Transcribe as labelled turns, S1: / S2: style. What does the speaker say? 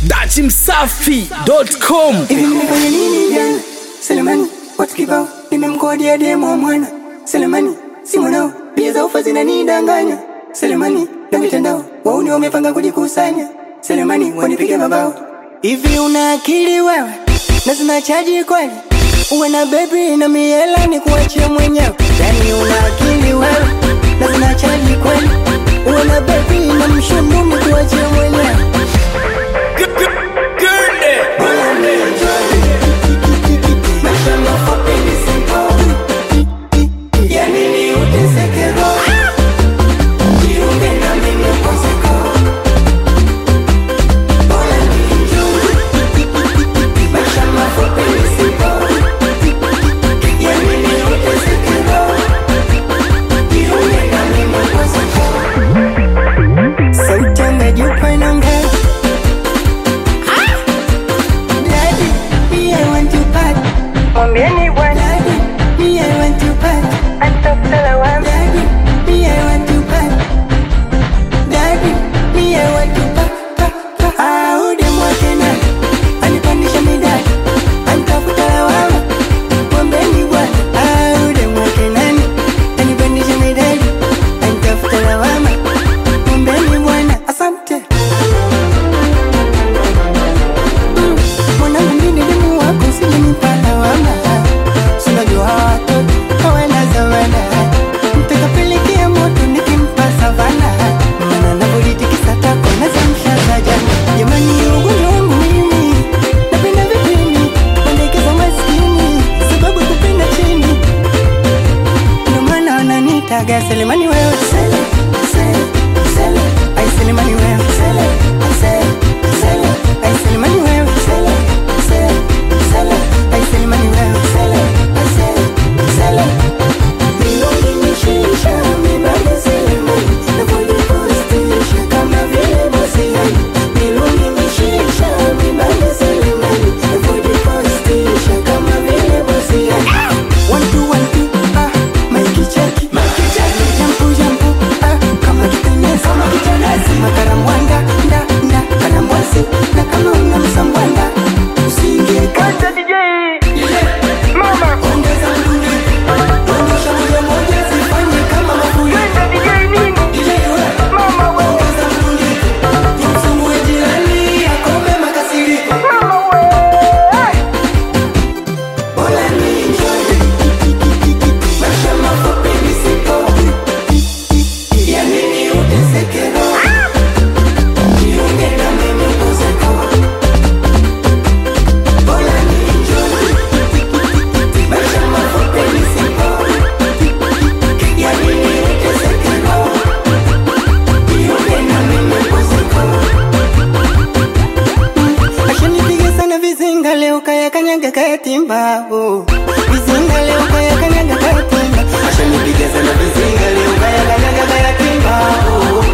S1: dachimsafi.com
S2: Hivi nimefanya nini jana? Selemani, watu kibao, nimemkodia demo wa mwana. Selemani, si mwanao, pia za ufa zinanidanganya. Selemani, na mitandao, wauni wamepanga kujikusanya. Selemani, wanipige mabao. Hivi una akili wewe? Na zina chaji kweli? Uwe na baby na miela ni kuachia mwenyewe. Yani una akili wewe? Na zina chaji kweli? Uwe na baby na mshundu ni kuachia mwenyewe. Maisha mafupi ni simple. Ya nini uteseke roho? Jiunge na mimi upumzike. Bora nienjoy. Maisha mafupi ni simple. Ya nini uteseke roho? Jiunge na mimi upumzike. Sauti yangu juu inaongea. Daddy, me I want to party.
S3: Mwambieni bwana
S2: Daddy, me I want to party.
S3: atafuta lawama.
S2: Daddy, me I want to party. Daddy, me I want to pa pa pa. Ah, ude mwake nani? Anipandisha midadi, anitafuta lawama. Mwambeni bwana. Ah, ude mwake nani? Anipandisha midadi, anitafuta lawama. Mwambeni bwana. Asante. Mm, Mwanangu mimi demu wako usijenipa lawama. Sinajua watoto hawana zawana. Nitakapelekea moto nikimpa savana. Maana navyojitikisa tako nazamsha sajana. Jamani ugonjwa wangu mimi napenda vipini pendekeza maskini sababu kupenda chini ndio maana wananitaga Selemani wewe Sele, Sele, Sele. Ai Selemani wewe Sele, Sele, Sele. Ai Selemani wewe Sele, Sele, Sele. Ai Selemani wewe Sele, Sele, Sele. Milongi mishisha, mibali Selemani. Navyojipostisha kama vile Mosiani. Milongi mishisha, mibali Selemani. Navyojipostisha kama vile Mosiani. One, two, one, two, ah, Mikey cheki. Jampu, jampu, ah, kama kitenesi. Makaramwanda, nda, nda, karamwasi. Na kama una msambwanda, usiingie kati.
S3: Kwanza DJ Mama
S2: Ongeza mdundo. Onyesha moja moja, zifanye kama mafuli.
S3: Kwanza DJ nini
S2: DJ we,
S3: Mama we
S2: ongeza mdundo. Tumsumbue jirani, akome makasiriko.
S3: Mama we
S2: Bora nienjoy. Maisha mafupi ni simple. Ya nini uteseke roho? Jiunge na mimi upumzike. Bora nienjoy. Maisha mafupi ni simple. Ya nini uteseke roho? Jiunge na mimi upumzike. Ashanipiga sana vizinga leo kaya kanyaga kaya timba oh. Vizinga leo kaya kanyaga kaya timba Ashanipiga sana vizinga leo kaya kanyaga kaya timba oh.